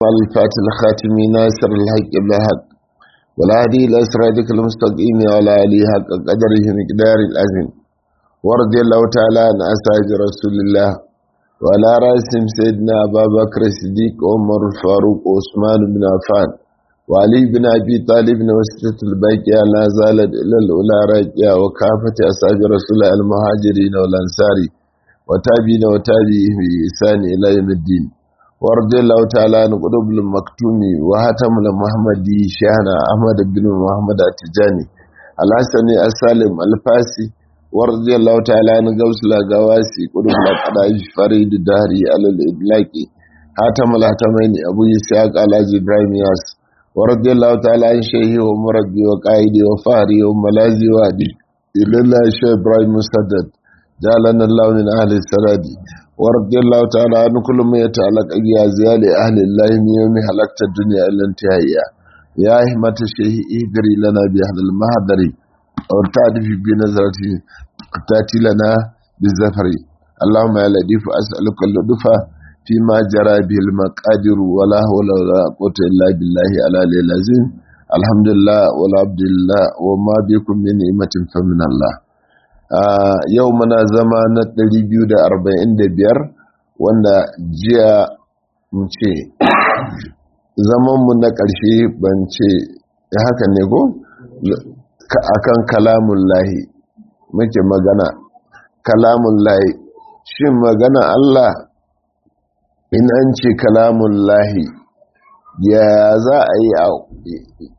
الفاتح الخاتم ناصر الحق بالحق والهادي إلى صراطك المستقيم وعلى آله حق قدره مقدار العظيم ورضي الله تعالى عن أصحاب رسول الله وعلى رأسهم سيدنا أبا بكر الصديق عمر الفاروق وعثمان بن عفان وعلي بن أبي طالب وستة الباقية لا زالت إلى الأولى راجعة وكافة أصحاب رسول الله المهاجرين والأنصار وتابعين وتابعيه بإحسان إلى يوم الدين ورضي الله تعالى عن قطب المكتوم وهاتم المحمدي شيخنا أحمد بن محمد التجاني الحسني السالم الفاسي ورضي الله تعالى عن غوث الغواسي قطب الأقداج فريد الدهري على الإدلاك هاتم الهتمين أبو يساق على إبراهيم ياس ورضي الله تعالى عن شيخي ومربي وقائدي وفاري وملازي وادي إلى الله شيخ إبراهيم مسدد جعلنا الله من أهل السراد ورضي الله تعالى عن كل ما يتعلق أجيال أهل الله من يوم حلقت الدنيا إلى انتهائها يا أهمة الشيخ إهدري لنا بأهل المهدري وارتعد في بنظرة تأتي لنا بالزفر اللهم يا لطيف أسألك اللطف فيما جرى به المقادر ولا حول ولا قوة إلا بالله على العظيم الحمد لله والعبد لله وما بكم من نعمة فمن الله yau muna zama na 245 wanda jiya mu ce zamanmu na ƙarshe ban ce haka ne ko akan kalamun lahi muke magana kalamun lahi shin magana Allah in an ce kalamun lahi ya za a yi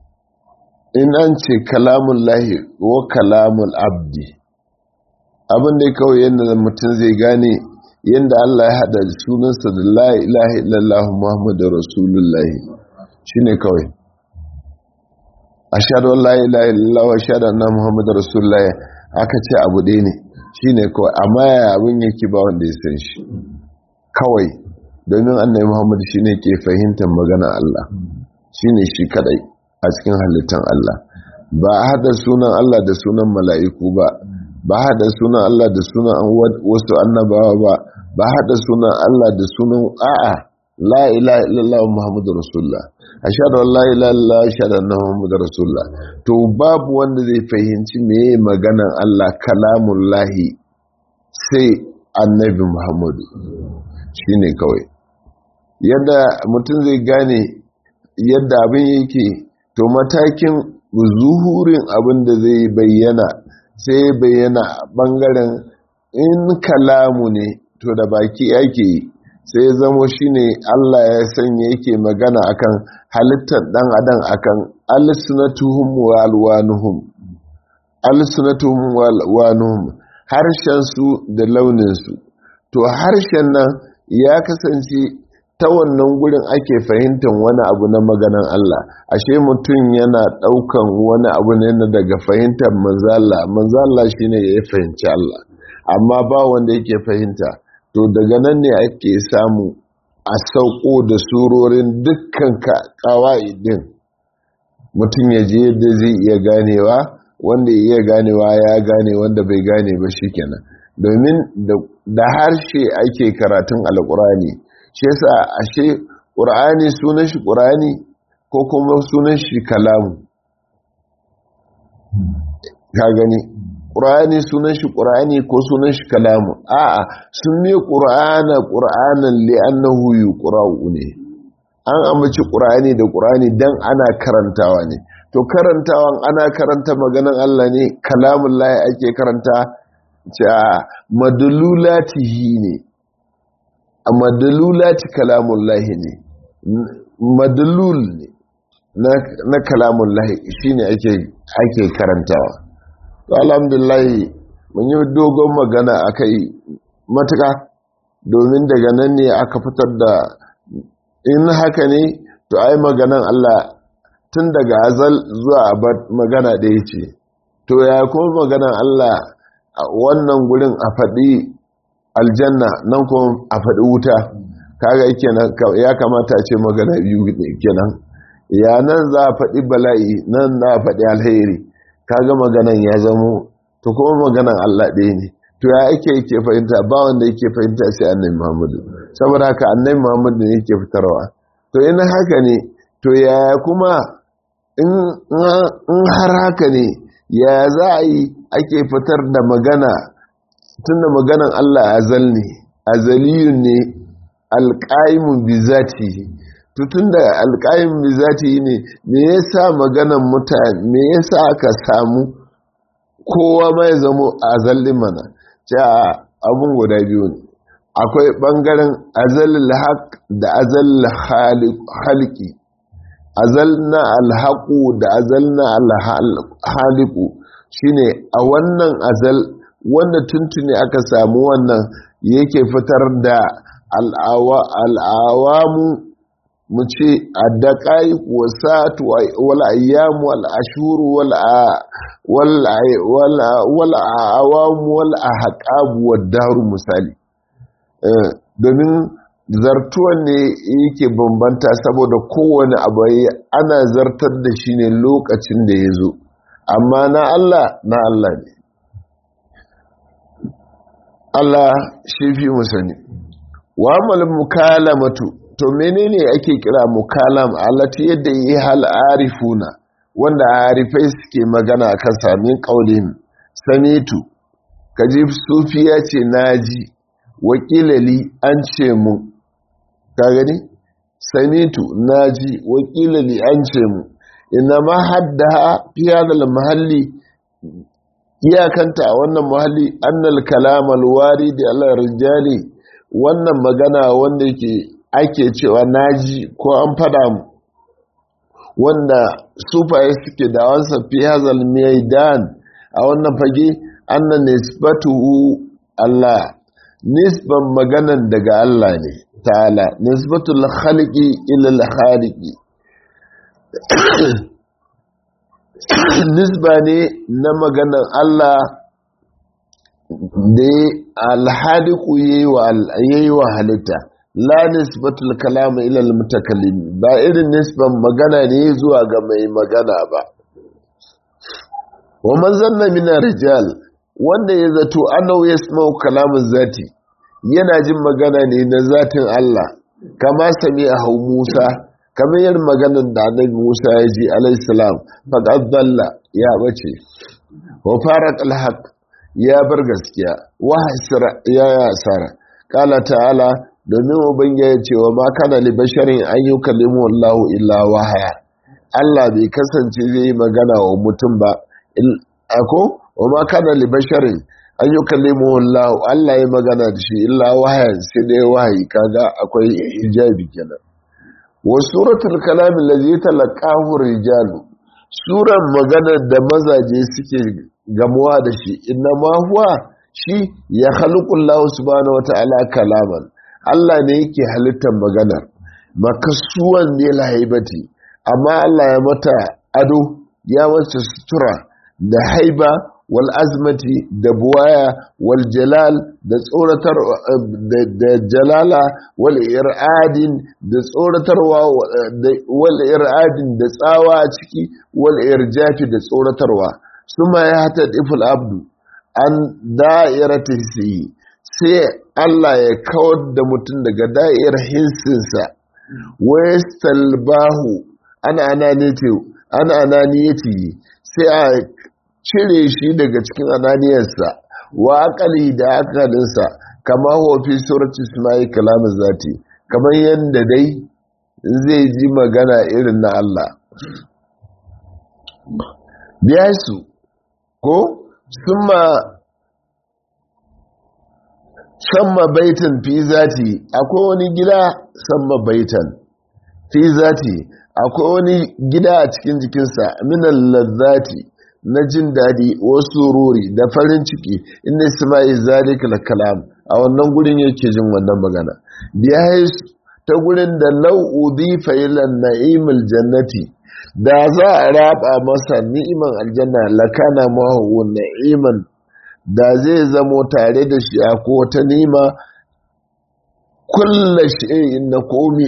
in an ce kalamun lahi wa kalamun abdi abin da kawai yadda mutum zai gane yadda Allah ya haɗa sunansa da la ilaha illallah Muhammadu Rasulullahi shi ne kawai a shaɗon la ilaha illallah wa shaɗon na Muhammadu Rasulullahi aka ce abu ɗaya ne shi ne kawai amma ya abin yake ba wanda ya san shi kawai domin annai Muhammadu shi ne ke fahimtar magana Allah shi ne shi kaɗai a cikin halittar Allah ba a haɗa sunan Allah da sunan mala'iku ba ba haɗa sunan Allah da sunan wasu annabawa ba ba haɗa sunan Allah da sunan a'a la ilaha illallah muhammadu rasulullah ashhadu an la ilaha illallah ashhadu anna muhammadu rasulullah to babu wanda zai fahimci meye maganan Allah kalamun lahi sai annabi muhammadu shine kawai yadda mutum zai gane yadda abin yake to matakin zuhurin abin da zai bayyana sai bayyana bangaren in kalamu ne to da baki ake yi sai zamo shine Allah ya sanya yake magana akan halittar dan adam akan alsunatuhum wa alwanuhum alsunatuhum wa alwanuhum harshen su da launin su to harshen nan ya kasance ta wannan gurin ake fahimtar wani abu na maganan Allah ashe mutum yana daukan wani abu ne na daga fahimtar manzala manzala shine ya fahimci Allah amma ba wanda yake fahimta to daga nan ne ake samu a sauko da surorin dukkan kawa'idin mutum ya je yadda zai iya ganewa wanda iya ganewa ya gane wanda bai gane ba shikenan domin da harshe ake karatun alkurani shi yasa ashe ƙur'ani sunan shi ƙur'ani ko kuma sunan shi kalamu ka gani ƙur'ani sunan shi ƙur'ani ko sunan shi kalamu a'a sun ne ƙur'ana ƙur'anan li'annahu yuqra'u ne an amince ƙur'ani da ƙur'ani dan ana karantawa ne to karantawan ana karanta maganan Allah ne kalamun lahi ake karanta ta madlulatihi ne a madalulati kalamun lahi ne madalul ne na kalamun lahi shi ne ake karantawa to alhamdulahi mun yi dogon magana a kai matuka domin daga nan ne aka fitar da in haka ne to ai maganan Allah tun daga azal zuwa abad magana ɗaya ce to ya kuma maganan Allah wannan gurin a faɗi aljanna nan kuma a faɗi wuta kaga kenan ya kamata ce magana biyu kenan ya nan za a faɗi bala'i nan za a faɗi alheri kaga maganan ya zamo to kuma maganan Allah ɗaya ne to ya ake yake fahimta ba wanda yake fahimta sai annabi Muhammadu saboda haka annabi Muhammadu ne yake fitarwa to in haka ne to yaya kuma in har haka ne ya za a yi ake fitar da magana tun da maganan Allah azal ne azaliyun ne alƙa'imun bizati tutun da alƙa'imun bizati ne me yasa maganan mutane me yasa aka samu kowa mai zamo azalin mana cewa abun guda biyu ne akwai ɓangaren azalil haq da azalil haliki azal na alhaku da azal na alhaliku shine a wannan azal wanda tuntuni aka samu wannan yake fitar da al'awamu mu ce a daƙa'i wasatu wal ayyamu wal ashuru wal awamu wal ahqabu wad daru misali domin zartuwan ne yake bambanta saboda kowane abu ana zartar da shi ne lokacin da ya zo amma na Allah na Allah ne Allah shi fi musani wa mal mukalamatu to menene ake kira mukalam alati yadda yi hal arifuna wanda arifai suke magana kan samin kaulin samitu kaji sufiya ce naji wakilali an ce mu ka gani samitu naji wakilali an ce mu ina ma hadda fi hadal mahalli iyakanta a wannan mahalli annal kalamal wari da Allah rijali wannan magana wanda yake ake cewa naji ko an fada mu wanda sufaye suke da wansa fi hazal maidan a wannan fage annan nisbatuhu Allah nisban maganan daga Allah ne ta'ala nisbatul khaliqi ila al-khaliqi nisba ne na maganan Allah da alhadiku yayi wa halitta la nisbatul kalama ila almutakallim ba irin nisban magana ne zuwa ga mai magana ba wa man zanna min rijal wanda ya zato annahu yasma'u kalamun zati yana jin magana ne na zatin Allah kama sami a hau Musa kamar yin maganar da annabi Musa ya ji alaihissalam faqad dalla ya bace wa faraq alhaq ya bar gaskiya wa hasira ya yasara qala ta'ala domin ubangiji ya ce wa ma kana li basharin an yukallimu Allah illa wahaya Allah bai kasance zai yi magana wa mutum ba ako wa ma kana li basharin an yi kallimu Allah Allah ya magana da shi illa wahayan sai dai wahayi kaga akwai hijabi kenan wa suratul kalam allazi talaqahu rijalu suran magana da mazaje suke gamuwa da shi inna ma huwa shi ya khaliqu Allah subhanahu wataala kalaman Allah ne yake halittar maganar makasuwan ne lahaibati amma Allah ya mata ado ya mata sutura da haiba wal azmati da buwaya wal jalal da tsoratar da jalala wal ir'adin da tsoratarwa wal ir'adin da tsawa a ciki wal irjafi da tsoratarwa suma ya hata iful abdu an da'irata hisi sai Allah ya kawar da mutum daga da'ir hinsinsa wa yastalbahu ana ananiyati ana ananiyati sai a cire shi daga cikin ananiyarsa wa akali da akalinsa kama hofi surati ismail kalamin zati kamar yadda dai zai ji magana irin na Allah biya su ko summa samma baitan fi zati akwai wani gida samma baitan fi zati akwai wani gida a cikin jikinsa minan lazzati na jin daɗi wasu ruri da farin ciki inda ismail zalika kalam a wannan gurin yake jin wannan magana biya ta gurin da lau'udi fa'ilan na'imul jannati da za a raba masa ni'iman aljanna lakana mahu na'iman da zai zamo tare da shi a ko ta nima kulla shi'in na komi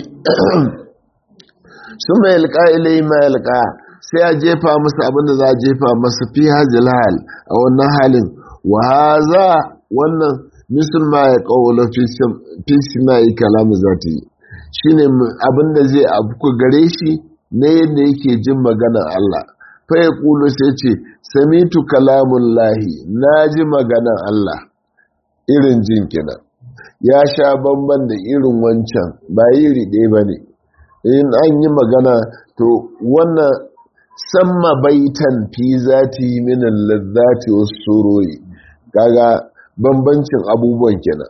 sun mai yalƙa ilai mai yalƙa sai a jefa masa abinda za a jefa masa fi hajjil hal a wannan halin wa haza wannan musulma ya ƙaula fi sima yi kalamu za ta yi shine abin da zai afku gare shi na yadda yake jin maganar Allah fa ya kulu sai ce samitu kalamun lahi na ji maganar Allah irin jin kenan ya sha bamban da irin wancan ba iri ɗaya ba ne in an yi magana to wannan samma baitan fi zati minan lazzati wasu surori kaga bambancin abubuwan kenan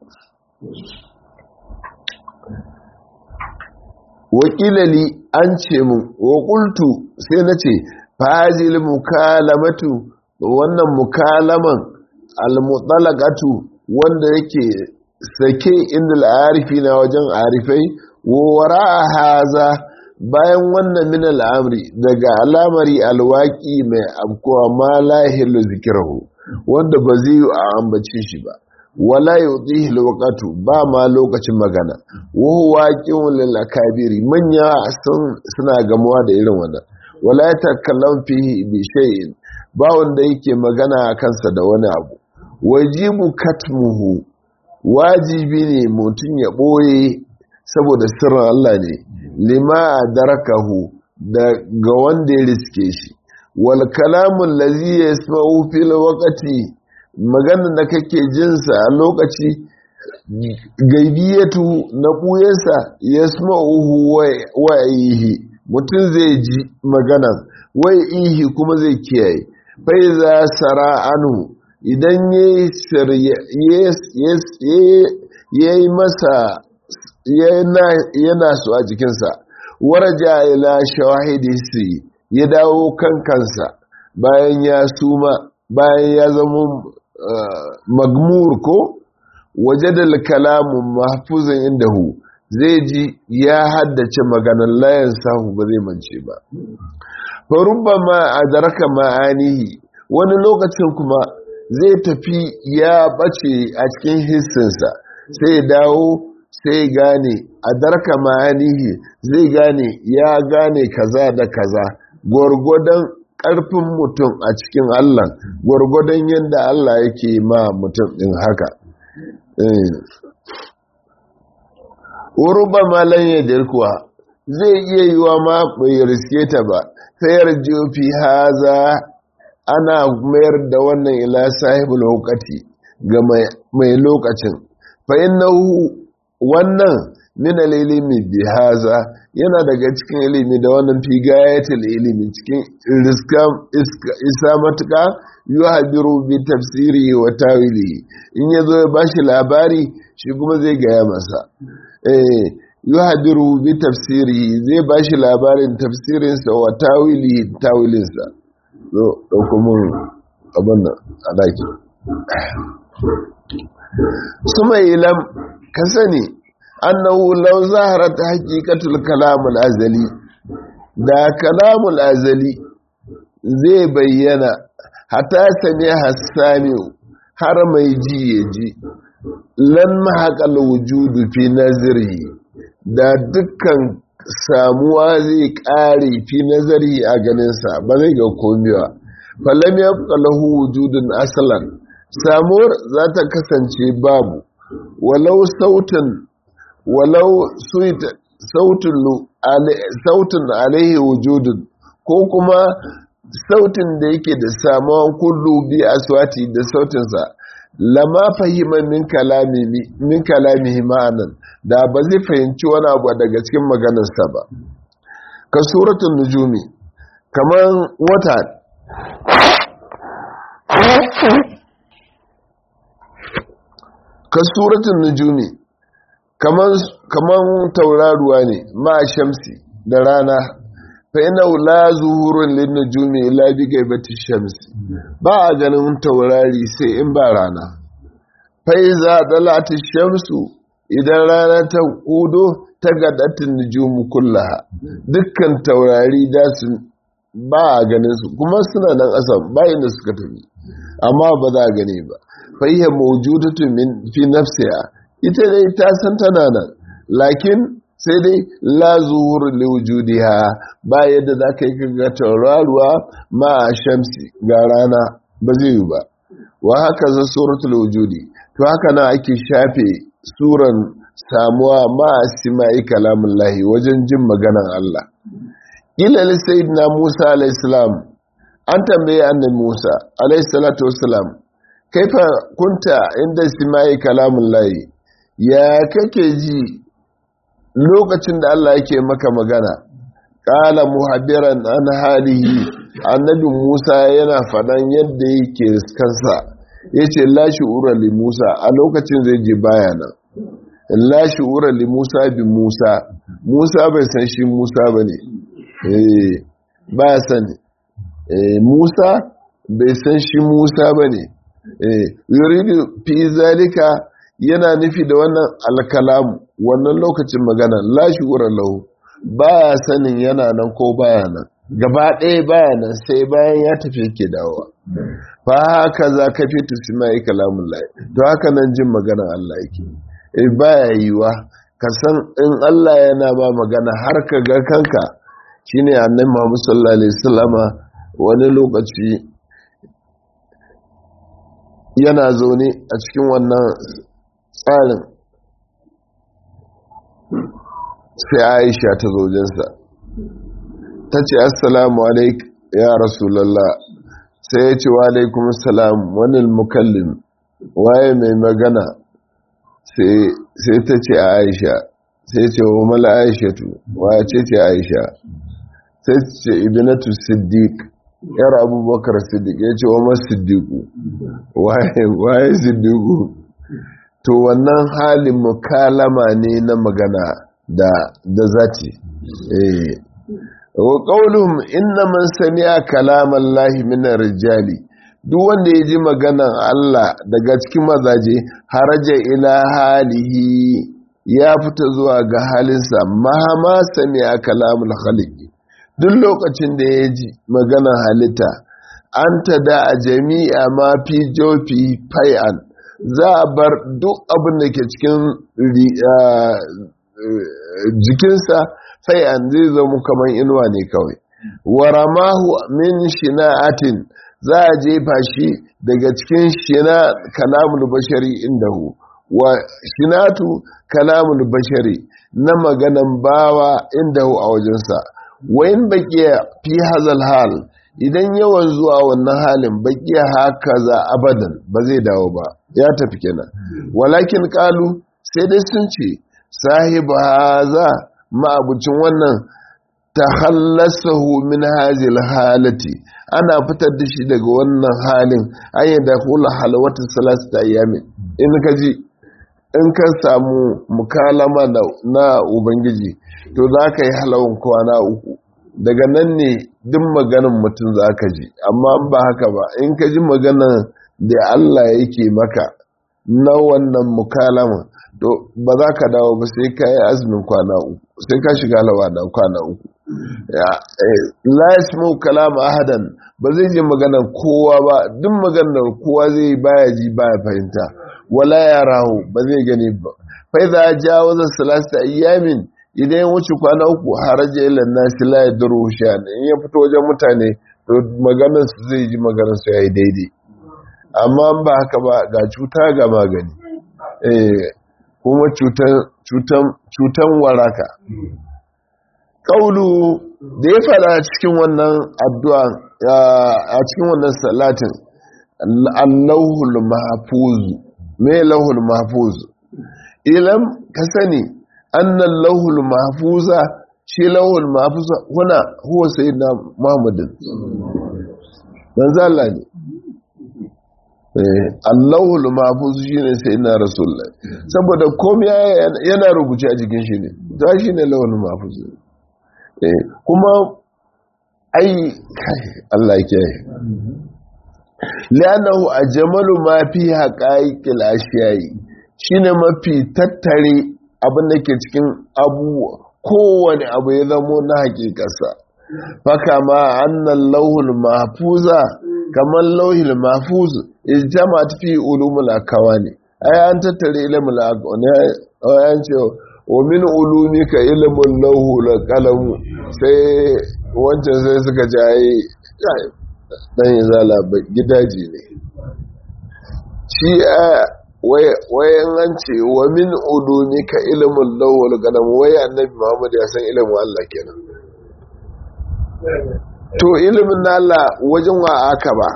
wakilali an ce mu wakultu sai na ce fazil mukalamatu wannan mukalaman almutsalakatu wanda yake sake inda al'arifi na wajen arifai wara haza bayan wannan min al'amri daga alamari alwaki mai abkuwa ma lahilu zikirahu wanda ba zai yi a ambace shi ba wala yudihi alwaqtu ba ma lokacin magana wa huwa qawlul lil akabiri manya suna gamuwa da irin wannan wala yatakallam fihi bi shay'in ba wanda yake magana a kansa da wani abu wajibu katmuhu wajibi ne mutum ya boye saboda sirrin Allah ne lima darakahu da ga wanda ya riske shi wal kalamun lazi yasma'u fil waqti maganar da kake jinsa a lokaci gaibiyatu na ɓuyensa ya sma'uhu wa ihi mutum zai ji maganan wai ihi kuma zai kiyaye fai za sara anu idan ya yi masa yana su a jikinsa waraja ila shawahidi ya dawo kan kansa bayan ya suma bayan ya zama magmur ko waje da kalamun mahfuzin indahu zai ji ya haddace maganan layan sahu ba zai mance ba farubba ma a daraka ma'anihi wani lokacin kuma zai tafi ya bace a cikin hissinsa sai dawo sai gane a daraka ma'anihi zai gane ya gane kaza da kaza gwargwadon ƙarfin mutum a cikin Allah gwargwadon yadda Allah yake ma mutum ɗin haka. Uruba malan ya kuwa zai iya yi wa ma bai riske ta ba, sayar jofi haza ana mayar da wannan ila sahibul hukati ga mai lokacin. Fa'in na wannan mina ilimi bi haza yana daga cikin ilimi da wannan fi gayatul ilimi cikin isa matuka yi habiru bi tafsiri wa tawili in ya zo ya ba shi labari shi kuma zai gaya masa yi habiru bi tafsiri zai ba shi labarin tafsirinsa wa tawili tawilinsa zo ɗaukumin abin a daki su mai ilam ka sani annahu law zaharat haqiqatul kalamul azali da kalamul azali zai bayyana hatta sami hassani har mai ji ya ji lan mahaqal wujudu fi nazari da dukkan samuwa zai kare fi nazari a ganinsa ba zai ga komiwa falam yabqa lahu wujudun aslan samuwar za ta kasance babu walau sautin walau sautin alaihi wujudun ko kuma sautin da yake da samuwan kullu bi aswati da sautinsa lama fahima min kalami min kalamihi ma'anan da ba zai fahimci wani abu daga cikin maganarsa ba ka suratul nujumi kaman wata ka suratul nujumi kaman tauraruwa ne ma shamsi da rana fa ina la zuhurun lin nujumi illa bi gaibati shamsi ba a ganin taurari sai in ba rana fa iza dalati shamsu idan rana ta hudo ta gadatin nujumu kullaha dukkan taurari da su ba a ganin su kuma suna nan asam ba inda suka tafi amma ba za a gane ba fa hiya mawjudatun min fi nafsiha ita dai ta san tana nan lakin sai dai la zuhur li wujudiha ba yadda za ka yi kaga tauraruwa ma a shamsi ga rana ba zai yi ba wa haka za suratul wujudi to haka na ake shafe suran samuwa ma sima'i kalamun lahi wajen jin maganan Allah ilal sayyidina Musa alayhi salam an tambaye annabi Musa alayhi salatu wassalam kaifa kunta inda sima'i kalamun lahi ya kake ji lokacin da Allah yake maka magana qala muhabbiran an halihi annabi Musa yana fadan yadda yake kansa yace la shu'ura li Musa a lokacin zai ji bayana la shu'ura li Musa bi Musa Musa bai san shi Musa bane eh ba sani eh Musa bai san shi Musa bane eh yuridu fi zalika yana nufi da wannan alkalamu wannan lokacin magana la shu'ura lahu ba sanin yana nan ko baya nan gaba ɗaya baya nan sai bayan ya tafi yake dawowa fa haka za ka fi tusimai kalamun lai to haka nan jin maganar Allah yake e baya yiwa ka san in Allah yana ba magana har ka ga kanka shine annabi Muhammad sallallahu alaihi wasallama wani lokaci yana zaune a cikin wannan tsarin sai Aisha ta zojensa ta ce assalamu alaik ya rasulallah sai ya ce wa alaikum salam wani mukallim waye mai magana sai ta ce a aisha sai ce wa mala aishatu waye ce ce aisha sai ce ibinatu siddiq yar abubakar siddiq ya ce wa masu siddiqu waye siddiqu to wannan halin mukalama ne na magana da zati eh wa qauluhum inna man sami'a kalaman lahi min rijali duk wanda ya ji maganan Allah daga cikin mazaje haraja ila halihi ya fita zuwa ga halinsa mahama sami'a kalamul khaliq duk lokacin da ya ji maganan halitta an ta da a jami'a ma fi jofi fai'an za a bar duk abin da ke cikin jikinsa sai an zai zama kamar inuwa ne kawai waramahu min shina'atin za a jefa shi daga cikin shina kalamul bashari indahu wa shinatu kalamul bashari na maganan bawa indahu a wajensa wayin baqiya fi hazal hal idan yawan zuwa wannan halin baqiya haka za abadan ba zai dawo ba ya tafi kenan walakin qalu sai dai sun ce sahibu haza ma'abucin wannan ta hallasahu min hajil halati ana fitar da shi daga wannan halin an yi da hula halawata salasta ayyamin in ka ji in ka samu mukalama na ubangiji to za ka yi halawan kwana uku daga nan ne duk maganin mutum za ka ji amma ba haka ba in ka ji maganan da allah yake maka na wannan mukalama to ba za ka dawo ba sai ka yi azumin kwana uku sai ka shiga halawa da kwana uku la yasmu kalam ahadan ba zai ji maganar kowa ba duk maganar kowa zai baya ji baya fahimta wala yarahu ba zai gani ba fa idza jawaza salasa ayyamin idan wuce kwana uku haraja ila nasi la yadru shan in ya fito wajen mutane to maganar su zai ji maganar su yayi daidai amma ba haka ba ga cuta ga magani eh kuma cutan waraka ƙaulu da ya fada cikin wannan addu'a a cikin wannan salatin allahul mahfuzu me lahul mahfuzu ilam ka sani annan lahul mahfuza shi lahul mahfuza huna huwa sayyidina muhammadin manzo Allah ne Allahul mahfuz shine sai ina rasulullah saboda komai yana rubuce a jikin shi ne ta shine lahul mahfuz kuma ai Allah ya kiyaye li'annahu ajmalu ma fi haqa'iqil ashiyai shine mafi tattare abin da ke cikin abubuwa kowane abu ya zamo na hakikarsa faka ma annan lauhul mahfuza kamar lauhul mahfuz ijtamat fi ulumul akawani ai an tattare ilmul akawani an ce wa min ulumika ilmul lauhul qalam sai wancan sai suka ji ai dan izala gidaje ne shi wayan an ce wa min ulumika ilimin lawal galam wai annabi muhammad ya san ilimin Allah kenan to ilimin na Allah wajen wa aka ba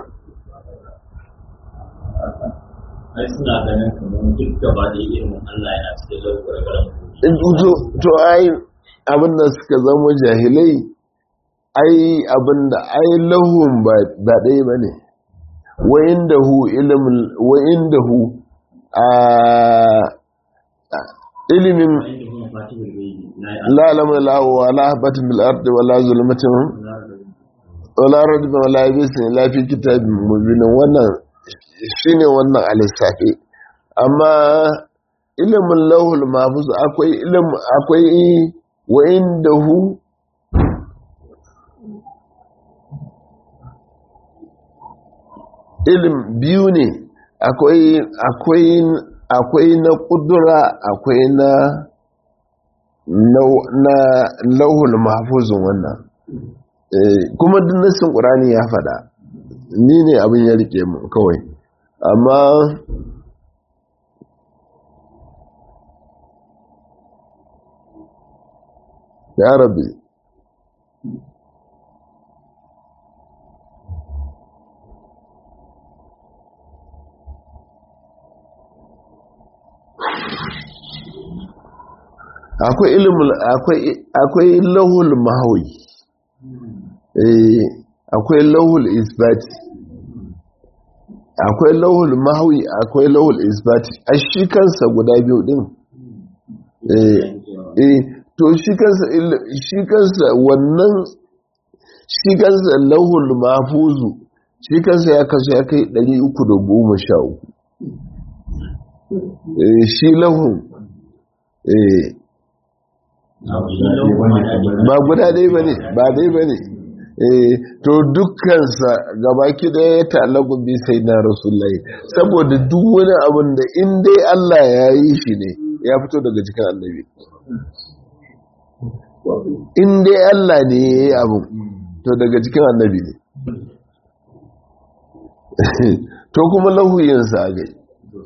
ai suna ganin kamar duk gaba da ilimin Allah yana cikin lawal galam to ai abin da suka zama jahilai ai abin da ai lahun ba ɗaya ba ne wa'in da hu ilimin wa'in da hu a ilimin la'alamun la'awa la'abatin bil'ardi wa la zulmatin wa la radibin wa la yabisin lafi kitabin mubinin wannan shine wannan alisafi amma ilimin lauhul mafuz akwai ilimin akwai wa'in da hu ilim biyu ne akwai na kudura akwai na na lauhul mahfuzun wannan kuma duk nassin ƙurani ya faɗa ni ne abin ya rike mu kawai amma ya rabbi akwai ilimin akwai lahul mahawi akwai lahul isbati akwai lahul mahawi akwai lahul isbati a shi kansa guda biyu din to shi kansa shi kansa wannan shi kansa lahul mafuzu shi kansa ya kasu ya kai 313 shi lahun ba guda dai ba ne ba dai ba ne to dukkansa gabaki da ya ta'allaku bi sai na rasulullahi saboda duk wani abin da in dai Allah ya yi shi ne ya fito daga cikin annabi in dai Allah ne ya yi abin to daga cikin annabi ne to kuma lahuyinsa a gai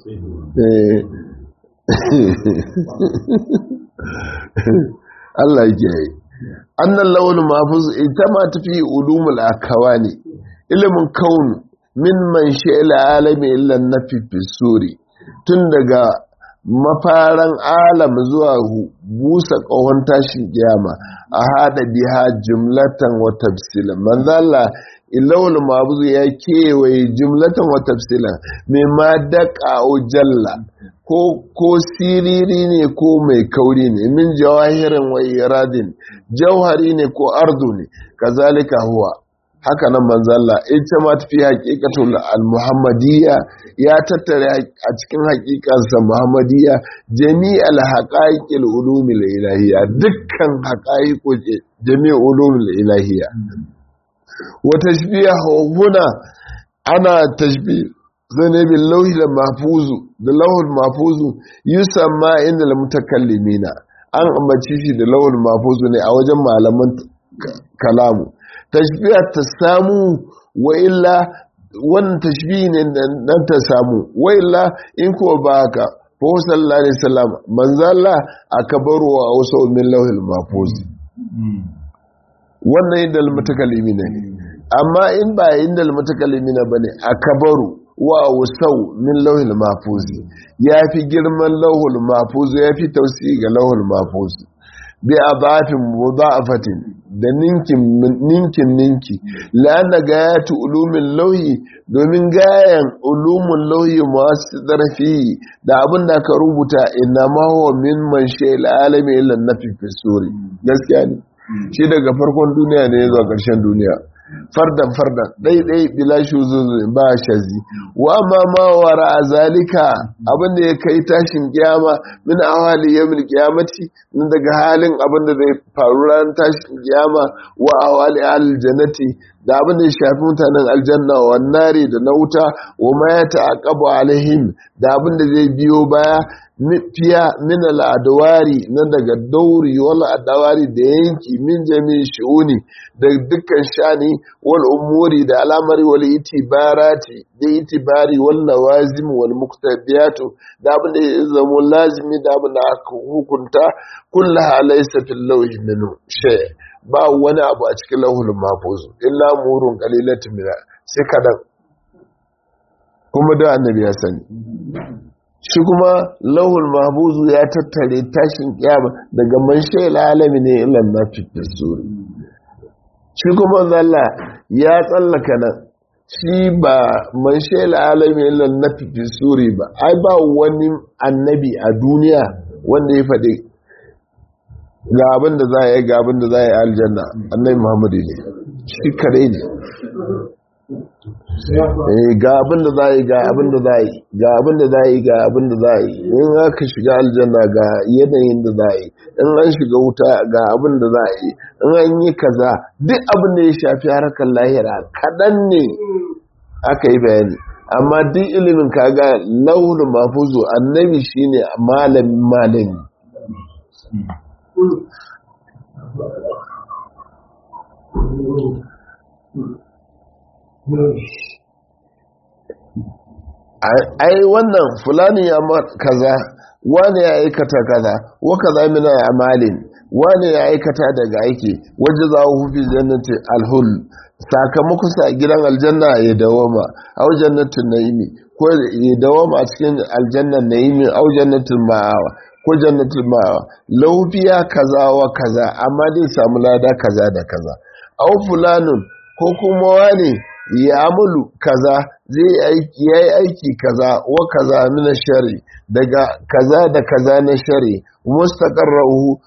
Allah ya yi annan launin mafuz ita ma tafi ulumul akawani ilimin kaunu min man sha'ila alami illan nafi fisuri tun daga mafaran alam zuwa busa ƙahon tashin kiyama a haɗa biha jumlatan wa tafsila manzala ilawul mabuz ya kewaye jumlatan wa tafsila mai ma daƙa jalla ko siriri ne ko mai kauri ne min jawahirin wa iradin jauhari ne ko ardu ne kazalika huwa haka nan manzalla ita ma tafi haƙiƙatul al-muhammadiyya ya tattare a cikin haƙiƙansa muhammadiyya jami'al haqaiqil ulumil ilahiyya dukkan haqaiqu jami'ul ulumil ilahiyya wa tashbihu huna ana tashbih zane bin lauhi da mafuzu da lauhul mafuzu yusamma inda da mutakallimina an ambaci shi da lauhul mafuzu ne a wajen malaman kalamu tashbiya ta samu wa illa wannan tashbihi ne nan ta samu wa illa in ko ba haka fa sallallahu alaihi wasallam manzalla akabaru wa wasu min lauhul mafuzi wannan inda mutakallimina ne amma in ba inda mutakallimina bane akabaru wa wasau min lauhul mafuzi ya fi girman lauhul mafuzi ya fi tausi ga lauhul mafuzi bi abafin mudha'afatin da ninkin ninkin ninki la'anna gayatu ulumin lauhi domin gayan ulumin lauhi masu darfi da abin da ka rubuta inna ma huwa min man shay'il alami illa nafi fi suri gaskiya ne shi daga farkon duniya ne zuwa ƙarshen duniya fardan fardan ɗaiɗai bila shuzuzu ba shazi wa ma ma wara a zalika abin da ya kai tashin kiyama min awali yawmil qiyamati daga halin abin da zai faru ran tashin kiyama wa awali aljannati da abin da ya shafi mutanen aljanna wa nari da na wuta wa ma ya ta'aqabu alaihim da abin da zai biyo baya fiya min al'adawari na daga dauri wal adawari da yanki min jami'in shi'uni da dukkan shani wal umuri da al'amari wal itibarati da itibari wal lawazim wal muqtadiyatu da abin da ya zama lazimi da abin da aka hukunta kullaha laysa fil lawhi minhu shay ba wani abu a cikin lahul mahfuz illa murun qalilatun min sai kadan kuma da annabi ya sani shi kuma lahul mahbuzu ya tattare tashin kiyama daga man shaila alami ne ilan na suri shi kuma zalla ya tsallaka nan shi ba man shaila alami ilan na suri ba ai ba wani annabi a duniya wanda ya faɗi ga abin da za a yi ga abin da za a yi aljanna annabi muhammadu ne shi kare ne ga abin da za yi ga abin da za yi ga abin da za yi ga abin da za yi in aka shiga aljanna ga yanayin da za yi in an shiga wuta ga abin da za yi in an yi kaza duk abin da ya shafi harkar lahira kaɗan ne aka yi bayani amma duk ilimin kaga launin mafuzo annabi shine malamin malami ai wannan fulani ya kaza wani ya aikata kaza wa kaza mina amalin wani ya aikata daga aiki waje za a hufi jannati alhul sakamakon sa gidan aljanna ya dawama au jannatin naimi ko ya dawama a cikin aljannan naimi au jannatin ma'awa ko jannatin ma'awa laufiya kaza wa kaza amma dai samu lada kaza da kaza au fulanun ko kuma wani ya amulu kaza zai yi aiki kaza wa kaza mina shari daga kaza da kaza na shari mustaqarrahu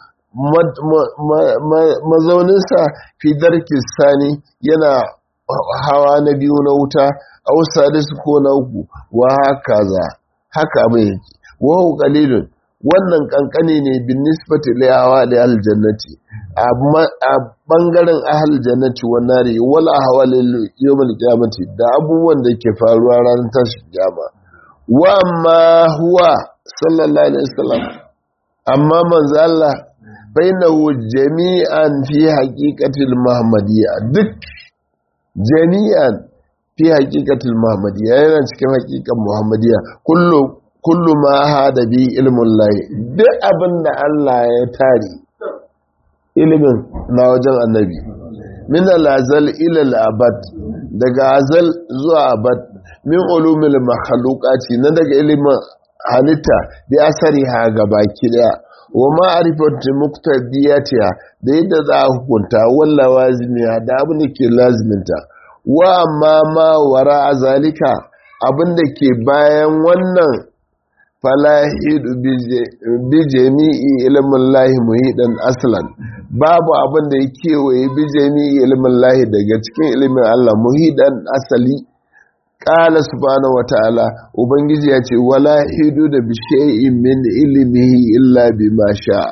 mazauninsa fi darki sani yana hawa na biyu na wuta a sadisu ko na uku wa kaza haka abin yake wa qalilun wannan kankane ne bin nisbati liyawa da aljannati a bangaren ahal jannati wa nari wala hawalil yawmal qiyamati da abubuwan da ke faruwa ranar tashin kiyama wa amma huwa sallallahu alaihi wasallam amma manzo Allah bainahu jami'an fi haqiqatil muhammadiyya duk jami'an fi haqiqatil muhammadiyya yana cikin haqiqan muhammadiyya kullu kullu ma hada bi ilmun lahi duk abin da Allah ya tare ilimin na wajen annabi min al-azal ila al-abad daga azal zuwa abad min ulumil makhluqati na daga ilimin halitta bi asari ha gabaki daya wa ma'rifatu muqtadiyatiha da yadda za a hukunta walla wazimiya da abin da ke laziminta wa amma ma wara zalika abin da ke bayan wannan falahidu bi jami'i ilimin lahi muhidan aslan babu abin da ya kewaye bi jami'i ilimin lahi daga cikin ilimin Allah muhidan asali ƙala subhanahu wa ta'ala ubangiji ya ce wala hidu da bi shay'in min ilimihi illa bi ma sha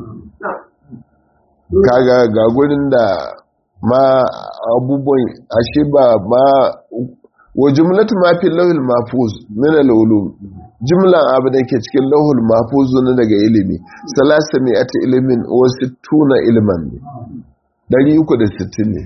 kaga ga gurin da ma abubuwan ashe ba ma wa jumlatu ma fi lawhil mahfuz min al-ulum jumlan abu da ke cikin lawhul mahfuz na daga ilimi salasa mai ata ilimin wa sittuna ilman ne 360 ne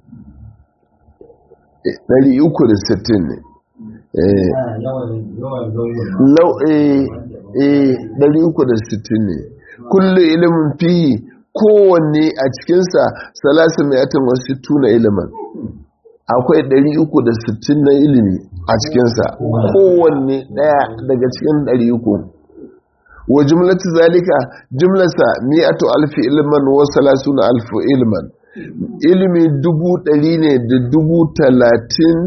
360 ne eh law eh eh 360 ne kullu ilimin fihi kowanne a cikinsa salasa mai atan wa sittuna ilman akwai 360 na ilimi a cikinsa kowanne ɗaya daga cikin 300 wa jumlatu zalika jumlasa mi'atu alfi ilman wa salasuna alfu ilman ilimi dubu ɗari ne da dubu talatin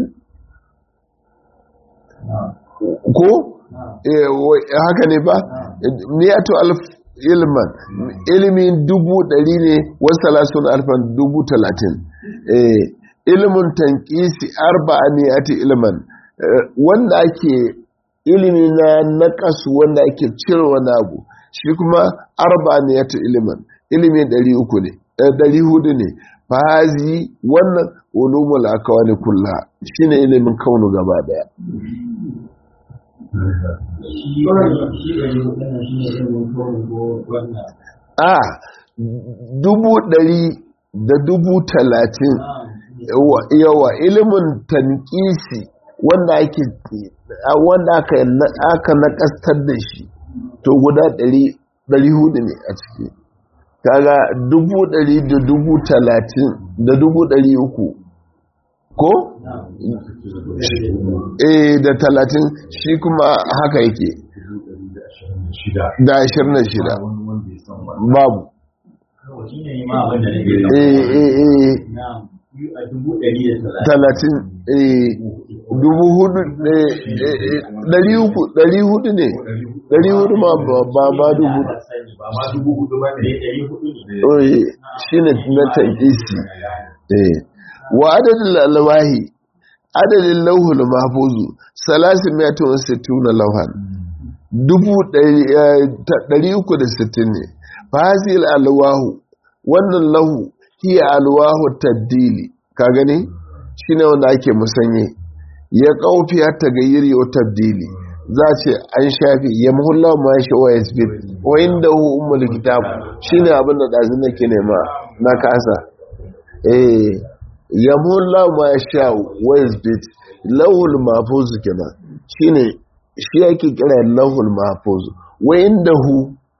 ko haka ne ba mi'atu alfi ilman ilimi dubu ɗari ne wa salasuna alfan dubu talatin ilimin tankisi arba'a mi'ati ilman wanda ake ilimi na naqasu wanda ake cire wani abu shi kuma arba'a mi'ati ilman ilimi 300 ne ɗari hudu ne fahazi wannan ulumul akawani kulla shine ilimin kaunu gaba daya a dubu ɗari da dubu talatin yawa ilimin tankisi wanda ake wanda aka nakastar da shi to guda ɗari hudu ne a ciki kaga dubu ɗari da dubu talatin da dubu ɗari uku ko? eh da talatin shi kuma haka yake da ashirin da shida babu eh eh eh talatin eh dubu hudu ɗari uku ɗari hudu ne ɗari hudu ma ba ma dubu shi ne na tankisi wa adadin alwahi adadin lauhul mahfuzu salasin miyatun wasu tuna lauhan dubu ɗari uku da sittin ne fasil alwahu wannan lahu hiya alwahu taddili ka gani shi ne wanda ake musanye ya ƙaufiya ta gayyiri wa tabdili za ce an shafi ya muhulla ma shi wa yasbit wa inda hu ummul kitab shine abin da dazin nake nema na kasa eh ya muhulla ma sha wa yasbit lawul mahfuz kenan shine shi yake kira lawul mahfuz wa inda hu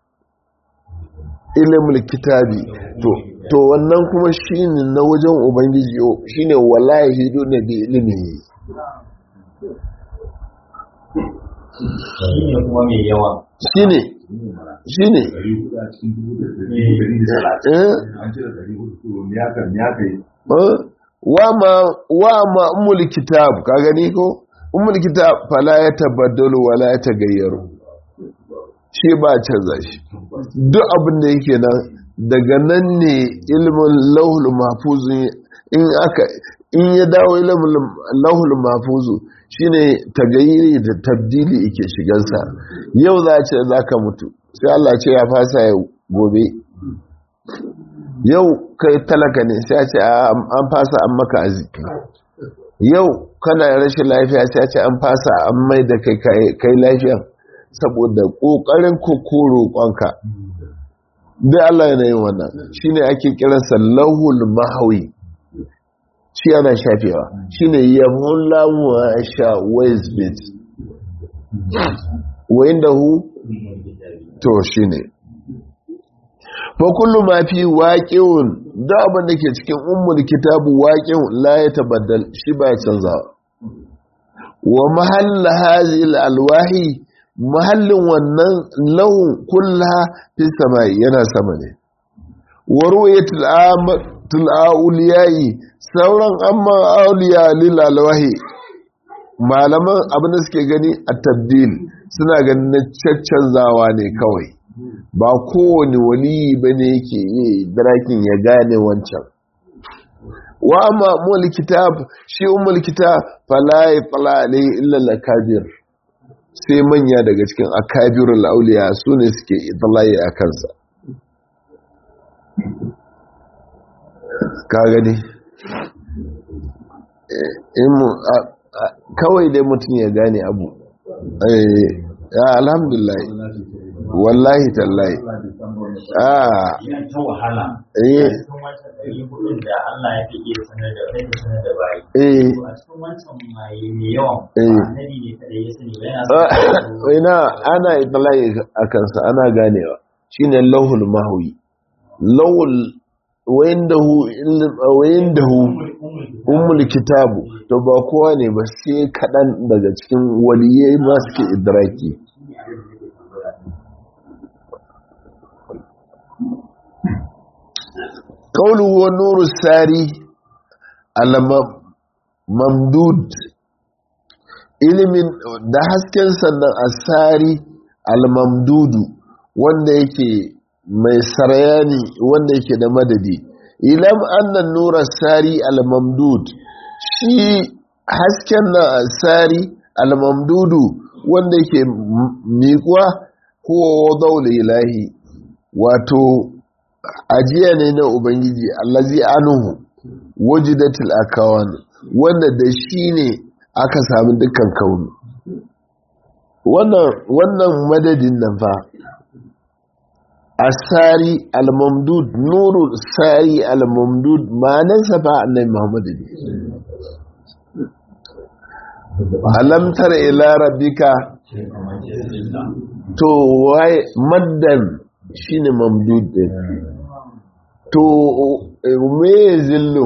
ilmul kitabi to to wannan kuma shine na wajen ubangiji shine wallahi hidu ne bi ilimi shi ne kuma mai yawa shi ne shi ne wa ma umul kitab ka gani ko umul kitab fala ya tabaddalu wala ya tagayyaru shi ba canza shi duk abin da yake nan daga nan ne ilmin lauhul mahfuzun in aka in ya dawo ilimin lauhul mahfuzu shine tagayyiri da tabdili yake shigansa yau za ce za ka mutu sai Allah ce ya fasa ya gobe yau kai talaka ne sai ce an fasa an maka arziki yau kana rashin lafiya sai ce an fasa an mai da kai lafiya saboda ƙoƙarin kokoro ƙonka dai Allah yana yin wannan shine ake kiransa lahul mahawi shi ana shafewa shi ne yamon lamuwa sha westbit wayin da hu to shi ne fa kullu ma fi waqi'un da abin da ke cikin ummul kitabu waqi'un la ya tabaddal shi ba ya canzawa wa mahall hadhihi alwahi mahallin wannan laun kullaha fi samai yana sama ne wa ru'yatul amatul auliyai sauran amma auliya lilalwahi malaman abin da suke gani a tabdil suna ganin na caccanzawa ne kawai ba kowane waliyi ba ne yake yi darakin ya gane wancan wa amma mul kitab shi umul kitab fala yatla alayhi illa al-akabir sai manya daga cikin akabirul auliya su ne suke itlai a kansa ka gani kawai dai mutum ya gane abu ya alhamdulillah wallahi tallahi ah ta wahala eh da Allah ya fi iya sanar da rai da sanar da bayi eh a cikin wancan mai mai yawan Eh. annabi ne kada ya sani ba yana ina ana itlai a kansa ana ganewa shine lauhul mahwi lawul wayandahu wayandahu ummul kitabu to ba kowa ne ba sai kadan daga cikin waliyai ma suke idraki qawluhu wa nuru sari al mamdud ilimin da hasken sannan asari al mamdudu wanda yake mai sarayani wanda yake da madadi ilam annan nura sari al-mamdud shi hasken na sari al-mamdudu wanda yake miƙuwa ko zaul ilahi wato ajiya ne na ubangiji allazi anuhu wajidatul akawan wanda da shi ne aka sami dukkan kaunu wannan madadin nan fa asari al-mamdud nuru sari al-mamdud ma'anarsa fa annai muhammadu ne alamtar ila rabbika to wai maddan shine mamdud din to me zillun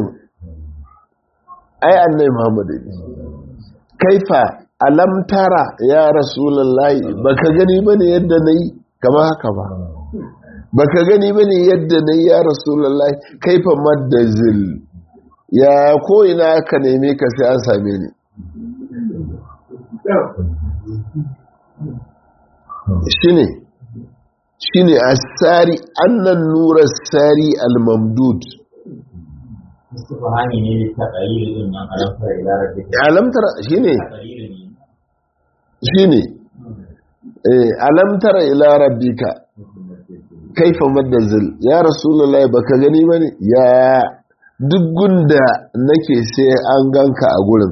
ai annai muhammadu ne kaifa alamtara ya rasulullahi baka gani bane yadda nayi kama haka ba baka gani bane yadda nayi ya rasulullahi kaifa madda zil ya ko ina ka neme ka sai an same ni shine shine asari annan nura sari al-mamdud istifhami ne ta qalil din nan alamtar ila rabbika alamtar shine qalil ne shine eh alamtar ila rabbika kaifa madazil ya rasulullahi baka gani bane ya duk gunda nake sai an ganka a gurin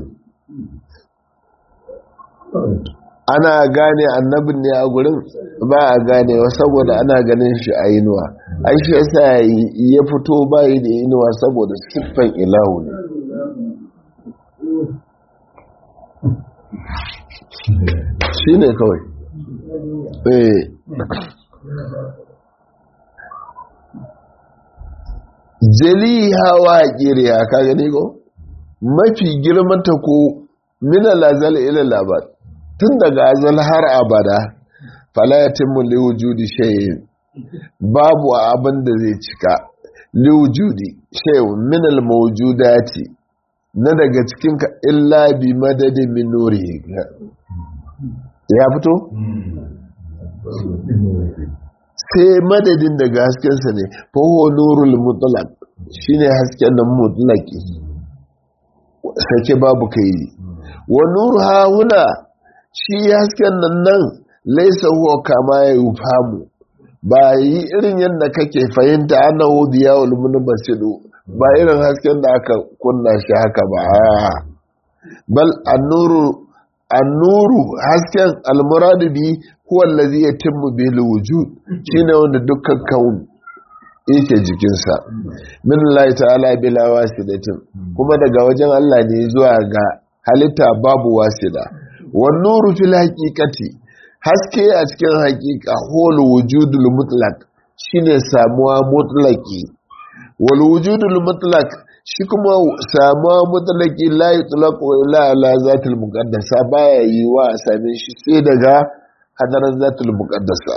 ana gane annabin ne a gurin ba a gane wa saboda ana ganin shi a inuwa ai shi yasa ya fito bayi da inuwa saboda siffan ilahu ne shi ne kawai eh jali hawa kiriya ka gani ko mafi girmanta ko mina lazal ila labar tun daga azal har abada fala yatimmu liwujudi shay'in babu abin da zai cika liwujudi shay'un min almawjudati na daga cikin ka illa bi madadin min nurihi ya fito sai madadin daga haskensa ne fa huwa nurul mutlaq shine hasken nan mutlaqi sake babu kai wa nuru ha huna shi hasken nan nan laisa huwa kama ya yi famu ba yi irin yadda kake fahimta ana hudiya ulmuni basiru ba irin hasken da aka kunna shi haka ba bal annuru annuru hasken almuradu bi huwa allazi yatimmu bil wujud shine wanda dukkan kaun yake jikinsa min Allah ta'ala bila wasidatin kuma daga wajen Allah ne zuwa ga halitta babu wasida wan nuru fil haqiqati haske a cikin haqiqa hol wujudul mutlaq shine samuwa mutlaqi wal wujudul mutlaq shi kuma samuwa mutlaqi la yutlaqu illa ala zatil muqaddasa baya yiwa a same shi sai daga hadarar zatul muqaddasa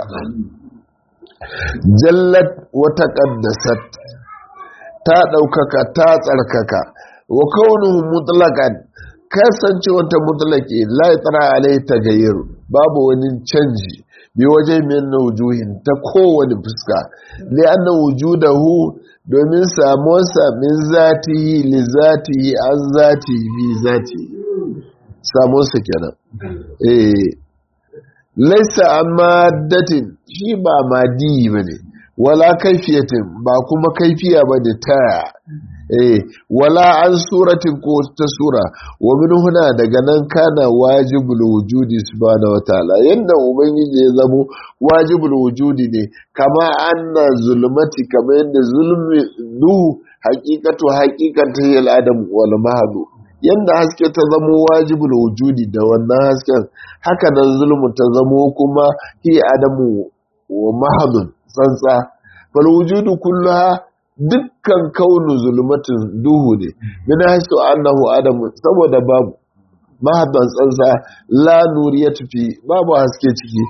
jallat wata ƙaddasat ta ɗaukaka ta tsarkaka wa kaunuhu mutlaqan kasance wata mutlaqi la yatra alai tagayyur babu wani canji bi waje min wujuhin ta kowane fuska li anna wujudahu domin samuwarsa min zatihi li zatihi an zatihi bi zatihi samuwarsa kenan eh laisa amma datin shi ba madi ba ne wala kaifiyatin ba kuma kaifiya ba da taya eh wala an suratin ko ta sura wa min huna daga nan kana wajibul wujudi subhanahu wataala yanda ubangiji ya zamo wajibul wujudi ne kama anna zulmati kama yanda zulmi duhu haqiqatu haqiqatu yal adam wal mahdu yadda haske ta zamo wajibul wujudi da wannan hasken haka nan zulmu ta zamo kuma hi adamu wa mahadun tsantsa fal wujudu kulluha dukkan kaunu zulmatin duhu ne min hasu annahu adamu saboda babu mahadun tsantsa la nuriyatu fi babu haske ciki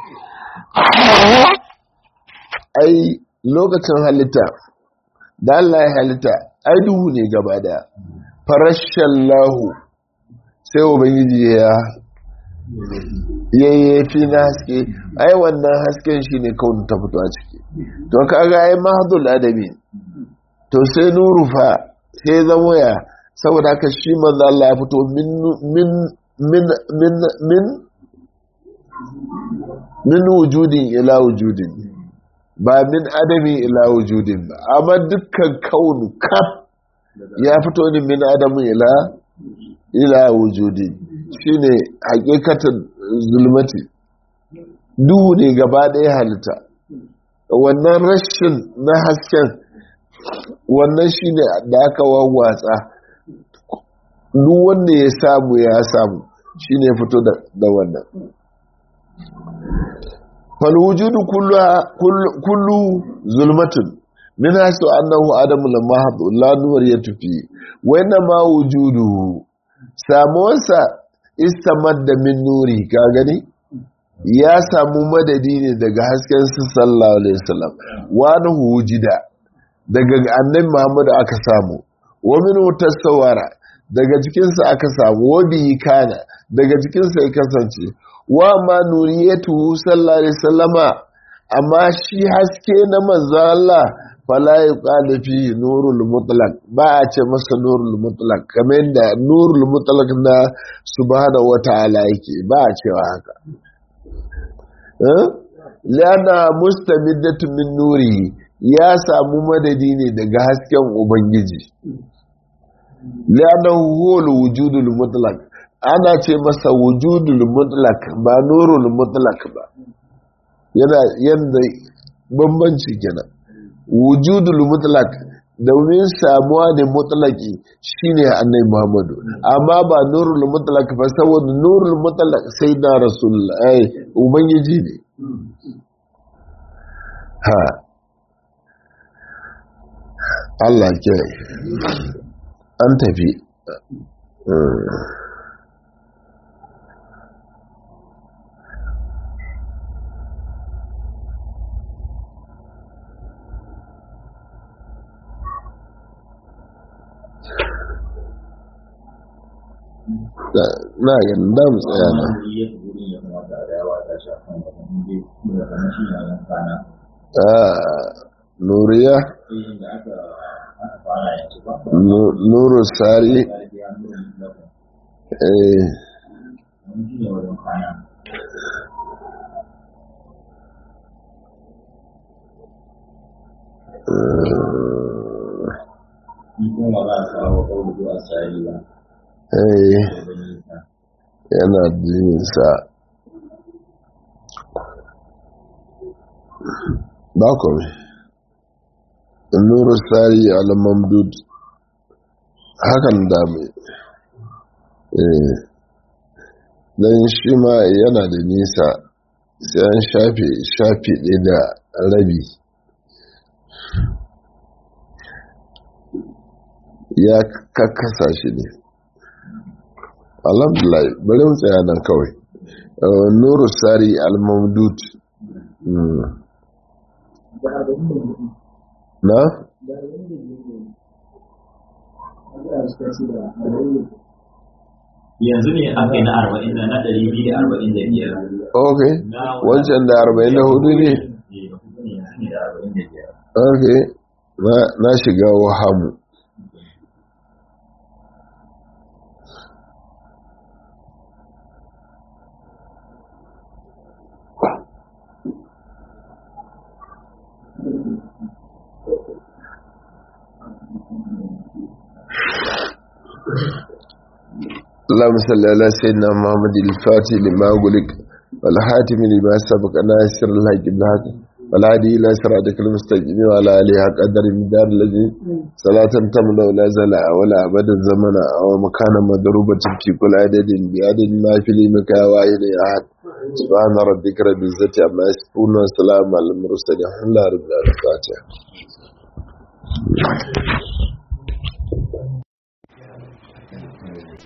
ai lokacin halitta da Allah ya halitta ai duhu ne gaba daya farashen lahu sai ubangiji ya yayyafi na haske ai wannan hasken shi ne kawai ta fito a ciki to kaga ai mahadul adami to sai nuru fa sai zamo ya saboda haka shi manzo Allah ya fito min min min min min min wujudin ila wujudin ba min adami ila wujudin ba amma dukkan kaunu kaf ya fito ne min adamin ila ila wujudin shine hakikatan zulmati duhu ne gaba ɗaya halitta wannan rashin na hasken wannan shine da aka wawwatsa duk wanda ya samu ya samu shine fito da wannan falwujudu kullu zulmatun min hasu annahu adamu lamma hadu la nuwar ya tufi wannan ma wujudu samuwarsa istamadda min nuri ka gani ya samu madadi ne daga hasken su sallallahu alaihi wasallam wani wujida daga annabi muhammadu aka samu wa min tasawara daga cikinsa aka samu wa bihi kana daga cikinsa ya kasance wa ma nuriyatu sallallahu alaihi wasallama amma shi haske na manzo Allah fala yuqalu fi nurul mutlaq ba a ce masa nurul mutlaq kamar yadda nurul mutlaq na subhanahu wataala yake ba a cewa haka eh lana mustamiddatu min nuri ya samu madadi ne daga hasken ubangiji lana huwa wujudul mutlaq ana ce masa wujudul mutlaq ba nurul mutlaq ba yana yanda bambanci kenan wujudul mutlaq domin samuwa ne mutlaqi shine annabi Muhammadu amma ba nurul mutlaq ba saboda nurul mutlaq sai da rasulullah ai ubangiji ne ha Allah ke an tafi na ganin da mu tsaya na nuriya nuru sari eh eh yana jinsa ba kome nuru sari al-mamdud hakan dame don shi ma yana da nisa sai an shafe shafe ɗaya da rabi ya kakkasa shi ne alhamdulillah bari mu tsaya nan kawai nuru sari al-mamdud na? yanzu ne aka yi na arba'in da na ɗari biyu da arba'in da biyar ok wancan da arba'in da hudu ne ok na shiga wahamu اللهم صل على سيدنا محمد الفاتح لما أغلق والحاتم لما سبق ناصر الحق بالحق والهادي إلى صراطك المستقيم وعلى آله حق قدر المدار الذي صلاة تملا ولا زلا ولا أبدا زمنا أو مكانا مضروبة في كل عدد بعدد ما في لمك واحد أحد سبحان ربك رب العزة عما يصفون وسلام على المرسلين الحمد لله رب العالمين